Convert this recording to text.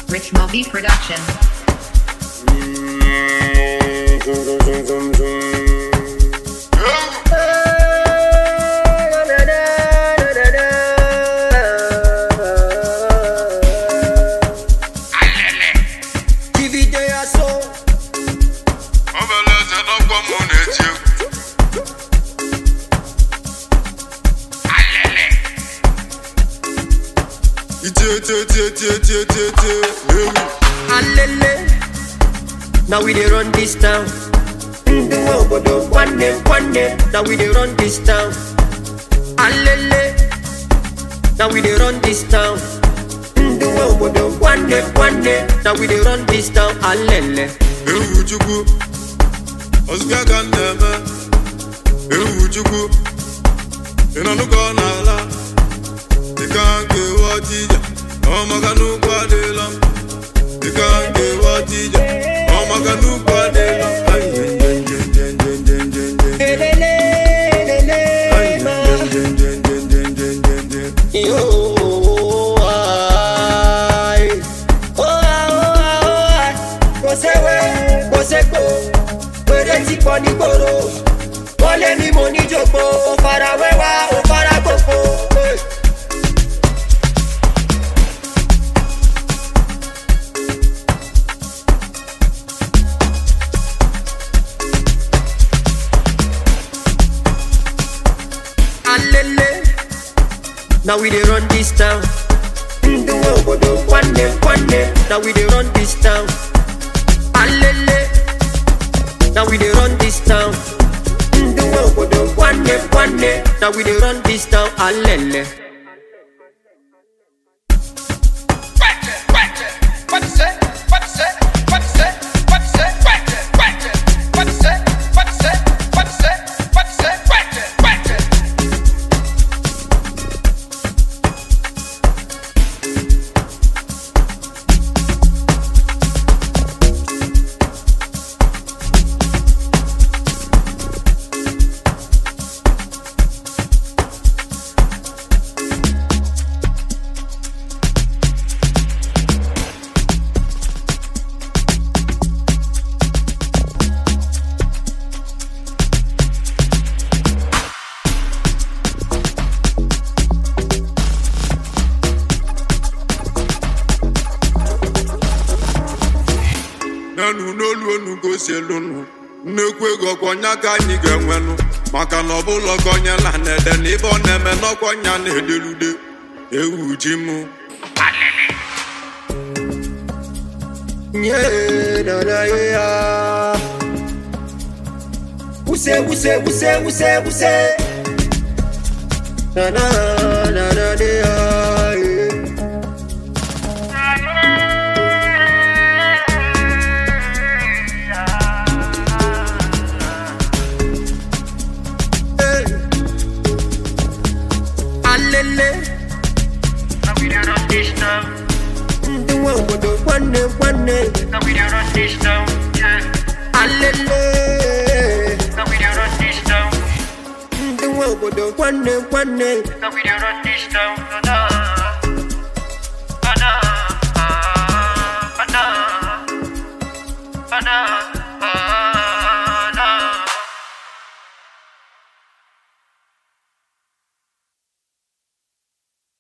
Rich Moby Production. Divide ya so Obele eze n'ọkwa mụ na-eti egwu itie tie tie tie tie tie tie ewu alele Now we dey run this town Ndị nwe obodo nwanne nwanne Now we dey run this town alele Now we dey run this town Ndị nwe obodo nwanne nwanne Now we dey run this town alele ewu chukwu ọzụga ka m na-eme ewu chukwu ị nọ n'ụka ọ na-ala dịka nke ghọta ije ọ maka n'ụkwụ adịla m dịka nke ghọta ije ọ maka n'ụkwụ adịla m Ai, nje, nje, nje, nje, nje, nje, nje, nje. Elele, elele, Ai, ma. nje, nje, nje, nje, nje, nje, nje, nje. Yo, ai. Oh, ah, oh, ah, oh, ah. Kò séwé, kò ségbò, péré ti pọ̀ nígboro. Wọ́n lé mi mo ní jòkó, ó fara wẹ́wà, ó fara gbòfo. Hey. Alele, now we dey run this town. Ndị nwe obodo nwanne nwanne, now we dey run this town. Alele, now we dey run this town. Ndị nwe obodo nwanne nwanne, now we dey run this town. Alele. nenu n'olu onu gosi elunu nnekwu ego ọkwọnya ka anyị ga-enwenụ maka na ọbụla ọkọnya na na-ede na ibe ọ na-eme n'ọkwọnya na-ederude ewu ji mụ Yeah, na na yeah. Wuse wuse wuse wuse wuse. Na na na na na yeah. Hey. Alele. Ndị nwe obodo nwanne nwanne. Alele. Ndị nwe obodo nwanne nwanne.